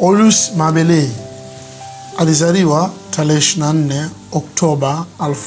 Olus Mabelei alizaliwa tarehe 24 Oktoba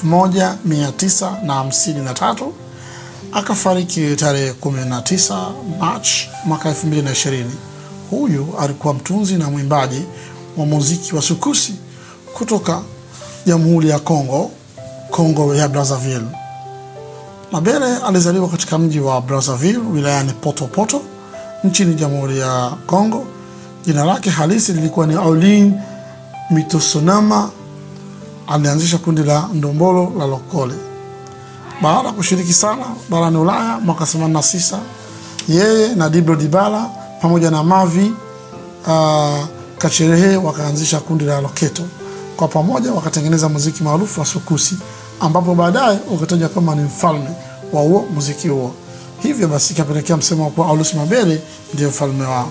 1953 akafariki tarehe 19 Machi mwaka 2020. Huyu alikuwa mtunzi na mwimbaji wa muziki wa sukusi kutoka Jamhuri ya Kongo, Kongo ya Brazzaville. Mabele alizaliwa katika mji wa Brazzaville wilayani Potopoto nchini Jamhuri ya Kongo. Jina lake halisi lilikuwa ni Aulin Mitosonama. Alianzisha kundi la ndombolo la Lokole baada ya kushiriki sana barani Ulaya mwaka 86. Yeye na Dibro Dibala pamoja na Mavi uh, Kacherehe wakaanzisha kundi la Loketo. Kwa pamoja wakatengeneza muziki maarufu wa sukusi, ambapo baadaye ukataja kama ni mfalme wa huo muziki huo. Hivyo basi ikapelekea msemo wa kuwa Aulus Mabele ndiyo mfalme wao.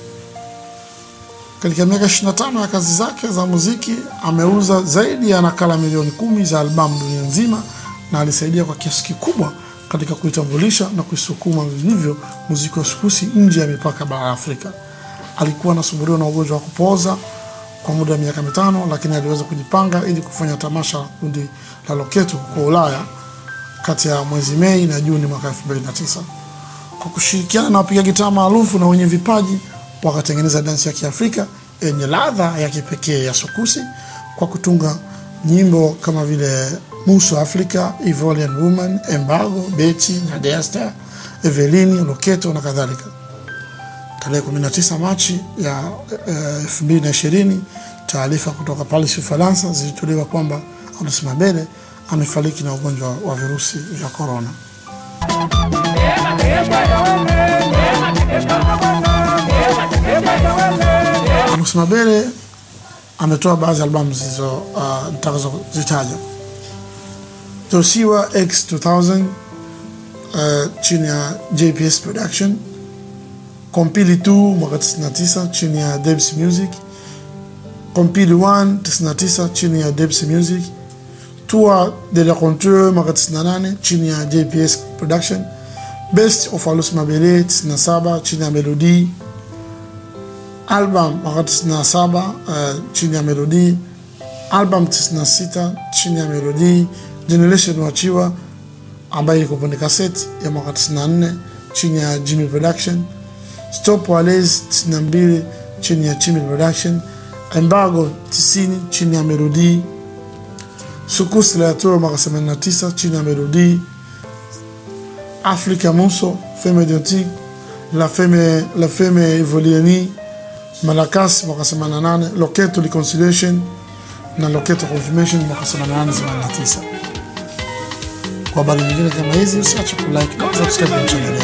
Katika miaka 25 ya kazi zake za muziki ameuza zaidi ya nakala milioni kumi za albamu dunia nzima na alisaidia kwa kiasi kikubwa katika kuitambulisha na kuisukuma vilivyo muziki wa sukusi nje ya mipaka bara ya Afrika. Alikuwa anasumbuliwa na ugonjwa wa kupooza kwa muda wa miaka mitano, lakini aliweza kujipanga ili kufanya tamasha la kundi la Loketo kwa Ulaya kati ya mwezi Mei na Juni mwaka 2009. Kwa kushirikiana na wapiga gitaa maarufu na wenye vipaji wakatengeneza dansi ya Kiafrika yenye ladha ya kipekee ya sukusi kwa kutunga nyimbo kama vile Muso Africa, Ivorian Woman, Embargo, Betty, Nadesta, Evelini, Loketo na kadhalika. Tarehe 19 Machi ya elfu mbili na ishirini taarifa kutoka Paris, Ufaransa zilitolewa kwamba Aulus Mabele amefariki na ugonjwa wa virusi vya korona. Aulus Mabele ametoa baadhi ya albamu zilizo uh, nitakazozitaja Tosiwa X 2000 uh, chini ya JPS Production, Kompili 2 mwaka 99 chini ya Debs Music, Kompili 1 99 chini ya Debs Music, Tour de la Contour mwaka 98 chini ya JPS Production, Best of Aulus Mabele 97 chini ya Melody, album mwaka 97 uh, chini ya Melody, album 96 chini ya Melody, Generation wachiwa ambayo iko kwenye kaseti ya mwaka 94 chini ya Jimmy Production, Stop Wales 92 chini ya Jimmy Production, Embargo 90 chini ya Melody, Sukus la Tour mwaka 89 chini ya Melody, Africa Muso Femme Idiotique La Femme La Femme Evolieni Malakas mwaka 88, Loketo Reconciliation na Loketo Confirmation mwaka 88 89. Kwa habari nyingine kama hizi usiache kulike na subscribe kwenye channel